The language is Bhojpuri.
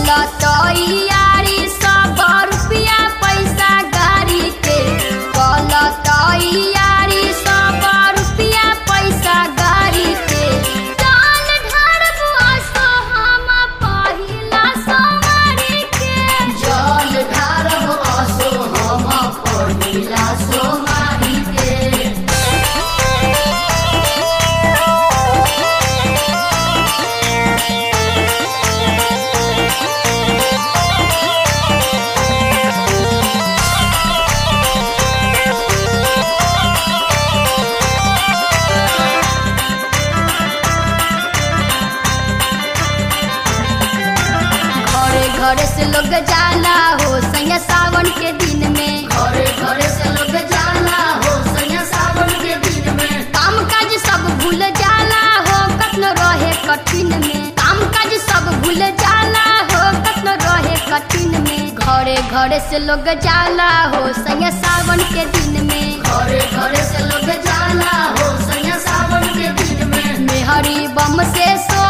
कल तैयारी सब रुपया पैसा गाड़ी के कल तैयारी सब रुपया पैसा गाड़ी के चाल ढारबो असो हम पहिला सवारी के जल ढारब असो हम पहिला सोमारी के घरे घरे से लोग जाला हो सैया सावन के दिन में घरे घरे से लोग जाला हो सैया सावन के दिन में काम काज सब भूल जाला हो कतनो रहे कठिन में काम काज सब भूल जाला हो कतनो रहे कठिन में घरे घरे से लोग जाला हो सैया सावन के दिन में घरे घरे से लोग जाला हो सैया सावन के दिन में मेहरी बम से सो